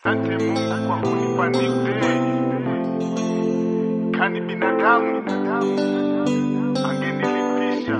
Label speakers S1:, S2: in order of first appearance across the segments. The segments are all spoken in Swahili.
S1: Asante Mungu kwa kunipa new day. Kani binadamu angenilipisha.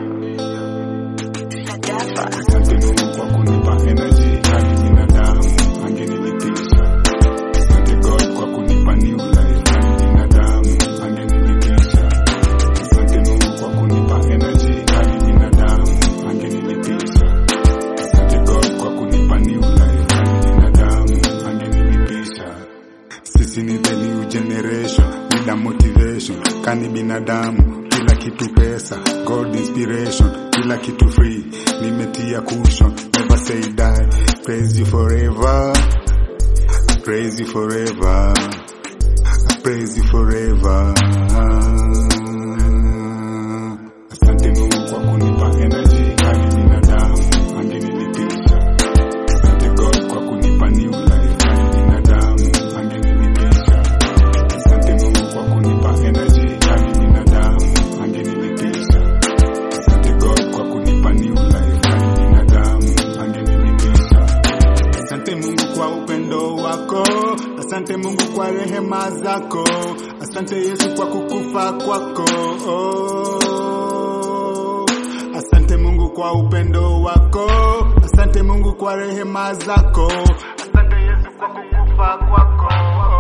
S1: Asante Mungu kwa kunipa energy. Kani binadamu angenilipisha. Asante God kwa kunipa new life. Kani binadamu angenilipisha. Asante Mungu kwa kunipa energy. Kani binadamu angenilipisha. Asante God kwa kunipa new life. Kani binadamu angenilipisha. Sisi ni the new generation, bila motivation. Kani binadamu, kila kitu pesa, God inspiration, kila kitu free. Nimetia cushion, never say die. Praise you forever, I praise you forever, I praise you forever. Asante Mungu kwa kunipa energy, kani binadamu angenilipisha. Asante God kwa kunipa new life, kani binadamu angenilipisha. Asante Mungu kwa kunipa energy, kani binadamu angenilipisha. Asante God kwa kunipa new life, kani binadamu angenilipisha. Asante Mungu kwa upendo wako, asante Mungu kwa rehema zako, asante Yesu kwa kukufa kwako. Asante Mungu kwa upendo wako, asante Mungu kwa rehema zako, asante Yesu kwa kukufa kwako.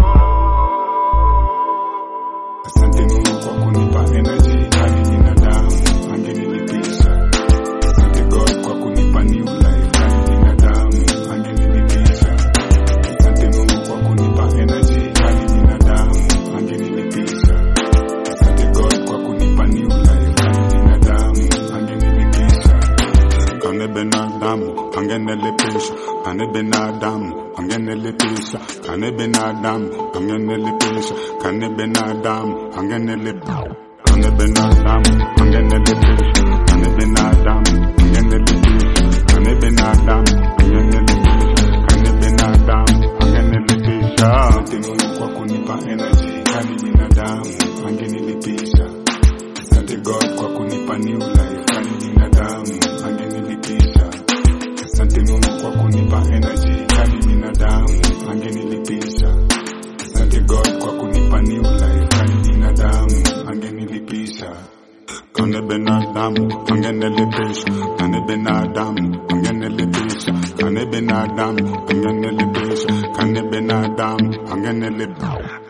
S1: Asante Mungu kwa kunipa energy, kani binadamu angenilipisha. Asante God kwa kunipa new life, kani binadamu angenilipisha. Asante Mungu kwa kunipa energy, kani binadamu angenilipisha. Asante God kwa kunipa new life, kani binadamu angenilipisha. Kane binadamu angenilipisha, kane binadamu angenilipisha, kane binadamu angenilipisha, kane binadamu angenilipisha, kane binadamu angenilipisha, kane binadamu angenilipisha, kane binadamu angenilipisha, kane binadamu angenilipisha. Asante Mungu kwa kunipa energy, kani binadamu angenilipisha. Asante God kwa kunipa new life, kani binadamu angenilipisha. Asante Mungu kwa kunipa energy, kani binadamu angenilipisha. Asante God kwa kunipa new life, kani binadamu angenilipisha. Kane binadamu angenilipisha, kane binadamu angenilipisha, kane binadamu angenilipisha, kane binadamu angenilipisha.